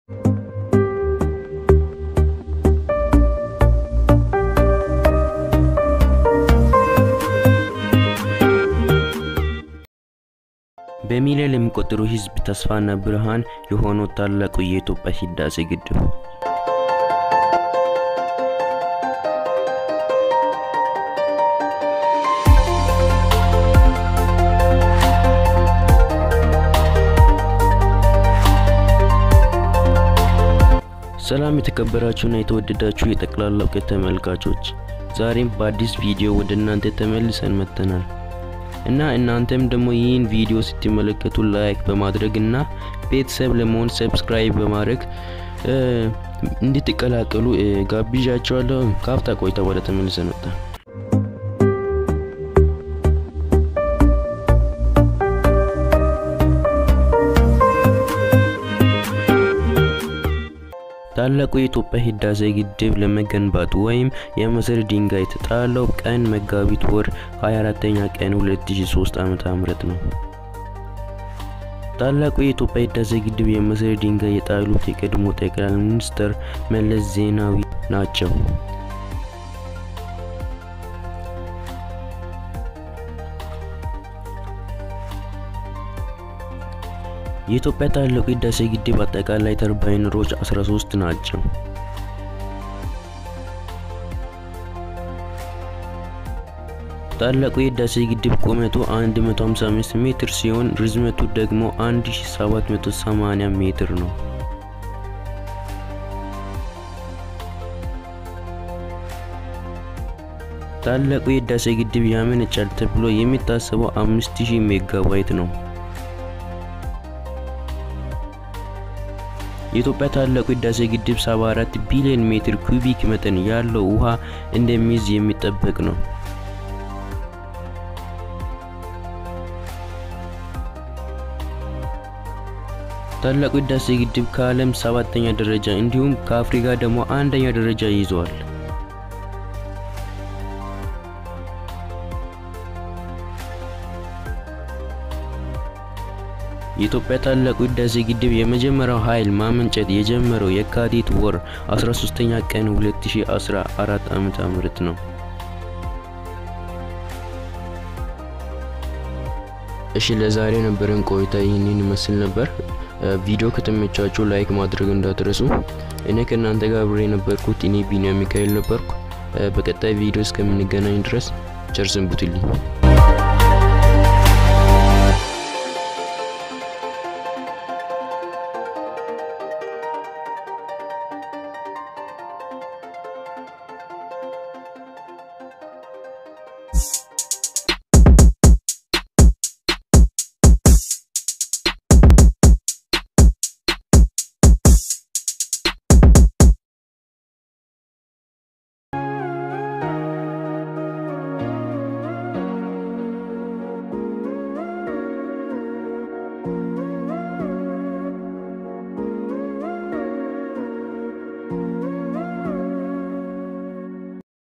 በሚሊዮን የሚቆጠሩ ሕዝብ ተስፋና ብርሃን የሆነው ታላቁ የኢትዮጵያ ህዳሴ ግድብ ሰላም የተከበራችሁና የተወደዳችሁ የጠቅላላ እውቀት ተመልካቾች፣ ዛሬም በአዲስ ቪዲዮ ወደ እናንተ ተመልሰን መጥተናል እና እናንተም ደግሞ ይህን ቪዲዮ ስትመለከቱ ላይክ በማድረግ እና ቤተሰብ ለመሆን ሰብስክራይብ በማድረግ እንድትቀላቀሉ ጋብዣቸዋለሁ። ካፍታ ቆይታ በኋላ ተመልሰን መጣን። ታላቁ የኢትዮጵያ ህዳሴ ግድብ ለመገንባቱ ወይም የመሰረት ድንጋይ የተጣለው ቀን መጋቢት ወር 24ኛ ቀን 2003 ዓ.ም ነው። ታላቁ የኢትዮጵያ ህዳሴ ግድብ የመሰረት ድንጋይ የጣሉት የቀድሞ ጠቅላይ ሚኒስትር መለስ ዜናዊ ናቸው። የኢትዮጵያ ታላቁ ህዳሴ ግድብ አጠቃላይ ተርባይነሮች 13 ናቸው። ታላቁ የህዳሴ ግድብ ቁመቱ 155 ሜትር ሲሆን ርዝመቱ ደግሞ 1780 ሜትር ነው። ታላቁ የህዳሴ ግድብ ያመነጫል ተብሎ የሚታሰበው 5000 ሜጋዋት ነው። የኢትዮጵያ ታላቁ ህዳሴ ግድብ 74 ቢሊዮን ሜትር ኩቢክ መጠን ያለው ውሃ እንደሚይዝ የሚጠበቅ ነው። ታላቁ ህዳሴ ግድብ ከዓለም ሰባተኛ ደረጃ እንዲሁም ከአፍሪካ ደግሞ አንደኛ ደረጃ ይዟል። የኢትዮጵያ ታላቁ ህዳሴ ግድብ የመጀመሪያው ኃይል ማመንጨት የጀመረው የካቲት ወር 13ኛ ቀን 2014 ዓመተ ምህረት ነው። እሺ ለዛሬ የነበረን ቆይታ ይህንን ይመስል ነበር። ቪዲዮ ከተመቻችሁ ላይክ ማድረግ እንዳትረሱ። እኔ ከእናንተ ጋር አብሬ የነበርኩት እኔ ቢኒያም ሚካኤል ነበርኩ። በቀጣይ ቪዲዮ እስከምንገናኝ ድረስ ቸር ሰንብቱልኝ።